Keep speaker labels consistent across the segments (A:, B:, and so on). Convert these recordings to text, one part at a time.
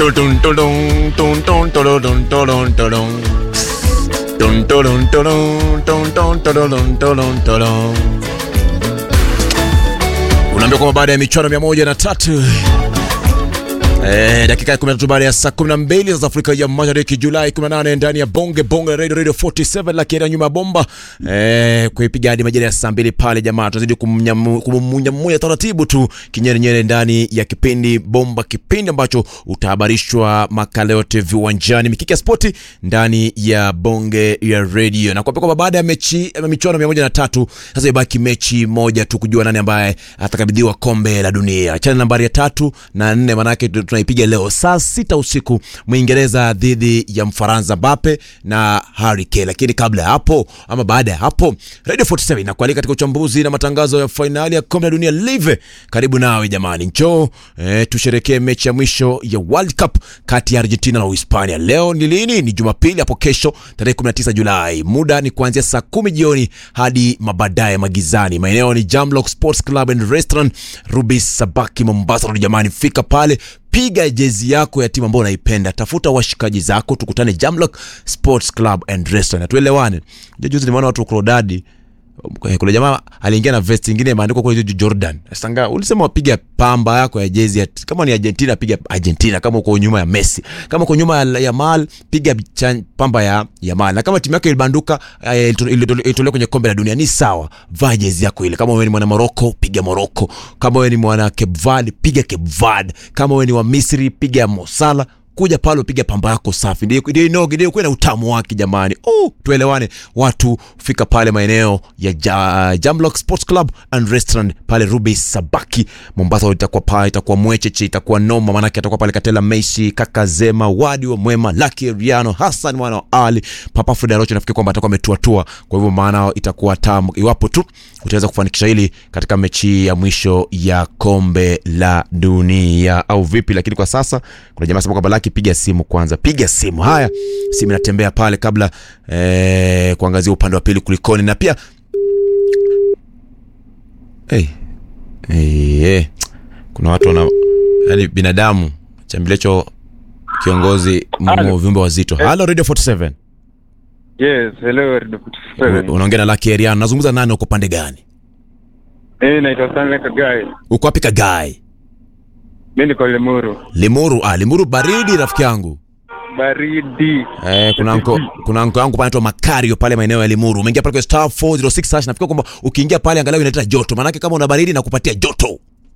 A: Tudun, tudun, tun, tun, tudun, tudun, tudun. Dun, tudun, tudun, tun, tun, tudun, tudun, tudun. unaambia kwamba baada ya michuano mia moja na tatu Eh, dakika ya 13 baada ya saa 12 za Afrika ya Mashariki Julai 18 ndani ya Bonge Bonge Radio Radio 47 la kienda nyuma ya bomba eh, kuipiga hadi majira ya saa mbili pale jamaa, tunazidi kummunyamunya taratibu tu kinyerenyere ndani ya kipindi Bomba, kipindi ambacho utahabarishwa makala yote viwanjani, mikiki ya spoti ndani ya Bonge ya Radio, na kuambia kwamba baada ya mechi ya michuano 103 sasa ibaki mechi moja tu kujua nani ambaye atakabidhiwa kombe la dunia. Chana nambari ya tatu na nne manake tunaipiga leo saa sita usiku Mwingereza dhidi ya Mfaransa Mbappe na Harry Kane. Lakini kabla ya hapo ama baada ya hapo, Radio 47 inakualika katika uchambuzi na matangazo ya fainali ya kombe la dunia live. Karibu nawe jamani, njoo eh, tusherekee mechi ya mwisho ya World Cup kati ya Argentina na Uhispania. Leo ni lini? Ni Jumapili hapo kesho tarehe 19 Julai. Muda ni kuanzia saa kumi jioni hadi mabadaye magizani. Maeneo ni Jamlock Sports Club and Restaurant, Rubis Sabaki, Mombasa. Rudi jamani, fika pale piga jezi yako ya timu ambayo unaipenda, tafuta washikaji zako, tukutane Jamlock Sports Club and Restaurant, tuelewane. Juzi nimeona watu Crodadi kuna jamaa aliingia na vest ingine imeandikwa kule juu Jordan. Sasa ulisema wapiga pamba yako ya jezi ya, kama ni Argentina piga Argentina, kama uko nyuma ya Messi, kama uko nyuma ya Yamal piga chan, pamba ya Yamal, na kama timu yako ilibanduka ilitolewa kwenye kombe la dunia ni sawa, vaa jezi yako ile. Kama wewe ni mwana Morocco piga Morocco, kama wewe ni mwana Cape Verde piga Cape Verde, kama wewe ni wa Misri piga Mosala kuja pale upiga pamba yako safi, ndio ndio inoge ndio kuwe na utamu wake jamani. Oh, tuelewane watu, fika pale maeneo ya ja, Jamlock Sports Club and Restaurant pale Ruby Sabaki Mombasa. Itakuwa pale, itakuwa mwecheche, itakuwa noma, manake atakuwa pale Katela Messi, kaka Zema, Wadi wa Mwema, Lucky Riano, Hassan mwana wa Ali, Papa Frida Rocho, nafikiri kwamba atakuwa ametuatua, kwa hivyo maana itakuwa tamu iwapo tu utaweza kufanikisha hili katika mechi ya mwisho ya kombe la dunia au vipi? Lakini kwa sasa kuna jamaa sema kwamba Lucky piga simu kwanza, piga simu. Haya, simu inatembea pale kabla eh, kuangazia upande wa pili kulikoni, na pia hey, hey, hey. kuna watu wana yani binadamu chambilecho kiongozi mmo viumbe wazito. Halo Radio 47.
B: Yes, hello Radio 47.
A: Unaongea na Lucky Eriano. Nazungumza nani, uko pande gani?
B: Mimi naitwa Stanley Kagai.
A: Uko wapi Kagai?
B: Mimi niko Limuru.
A: Limuru. Ah, Limuru baridi rafiki yangu.
B: Baridi.
A: Eh, kuna anko kuna anko yangu panaitwa Makario pale maeneo ya Limuru. Umeingia pale kwa star 406 hash. Nafikiri kwamba ukiingia pale angalau inaleta joto. Maana kama una baridi na kupatia joto.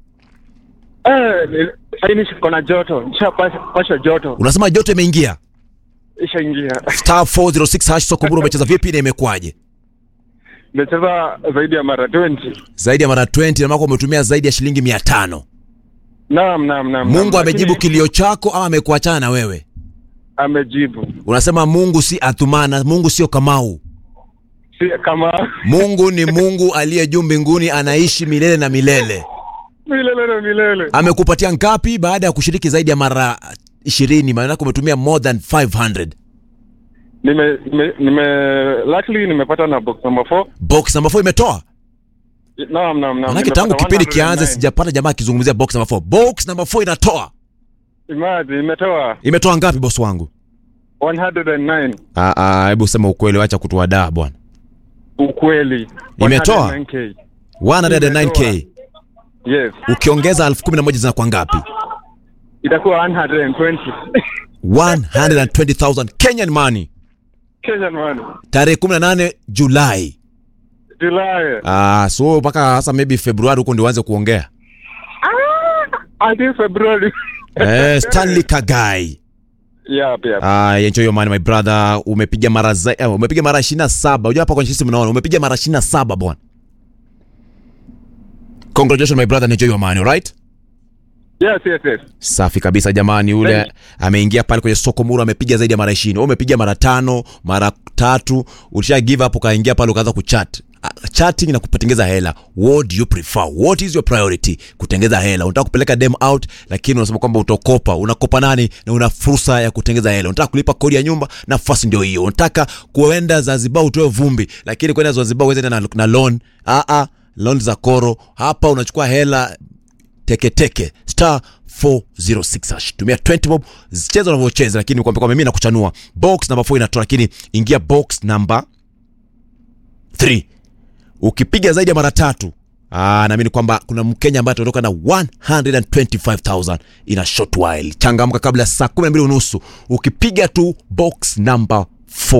B: Eh, sasa niko na joto. Nishapasha pasha joto.
A: Unasema joto imeingia.
B: Ishaingia.
A: Star 406 hash soko buru umecheza vipi na imekwaje?
B: Nimecheza zaidi ya mara 20.
A: Zaidi ya mara 20 na mako umetumia zaidi ya shilingi 500.
B: Naam, naam, naam.
A: Mungu
B: naam,
A: amejibu
B: lakini
A: kilio chako ama amekuachana na wewe?
B: amejibu.
A: Unasema Mungu si Athumana, Mungu sio Kamau.
B: Si kama
A: Mungu ni Mungu aliye juu mbinguni, anaishi milele na milele.
B: milele na milele.
A: Amekupatia ngapi baada ya kushiriki zaidi ya mara ishirini? Maana umetumia more than 500.
B: Nime nime, nime luckily nimepata na box number 4.
A: Box number 4 imetoa.
B: Naam, naam, naam.
A: Manake tangu
B: Nimepata
A: kipindi
B: 109.
A: kianze sijapata jamaa akizungumzia box number 4. Box number 4 inatoa.
B: Imagine imetoa
A: Imetoa ngapi boss wangu?
B: 109.
A: Ah ah, hebu sema ukweli, acha kutuadaa bwana.
B: Ukweli.
A: Imetoa?
B: 109K.
A: 109k.
B: Yes.
A: Ukiongeza 11,000 zinakuwa ngapi?
B: Itakuwa 120.
A: 120,000 Kenyan money.
B: Kenyan money.
A: Tarehe 18 Julai.
B: July.
A: Ah, so mpaka sasa maybe Februari huko ndio uanze kuongea.
B: Until February.
A: Eh, Stanley Kagai.
B: Yep, yep.
A: Ah, enjoy your money my brother. Umepiga mara za, eh, umepiga mara 27. Unajua hapa kwenye system unaona umepiga mara 27 bwana. Congratulations my brother, enjoy your money, right?
B: Yes, yes, yes.
A: Safi kabisa jamani,
B: Thank
A: ule
B: you.
A: ameingia pale kwenye soko muru amepiga zaidi ya mara 20. Wewe umepiga mara tano, mara tatu, ulisha give up ukaingia pale ukaanza kuchat. Ah, Chatting na kupatengeza hela. What do you prefer? What is your priority? Kutengeza hela. Unataka kupeleka dem out lakini unasema kwamba utakopa. Unakopa nani na una fursa ya kutengeza hela. Unataka kulipa kodi ya nyumba, nafasi ndio hiyo. Unataka kuenda Zanzibar utoe vumbi, lakini kwenda Zanzibar uweze na, na loan. Ah ah, loan za koro. Hapa unachukua hela teketeke star 406 hash tumia 20 bob cheza unavyocheza lakini kwamba kwamba mimi nakuchanua box number 4 inatoa lakini ingia box number 3 ukipiga zaidi ya mara tatu Ah, naamini kwamba kuna Mkenya ambaye ataondoka na 125,000 in a short while. Changamka kabla ya saa 12 unusu ukipiga tu box number 4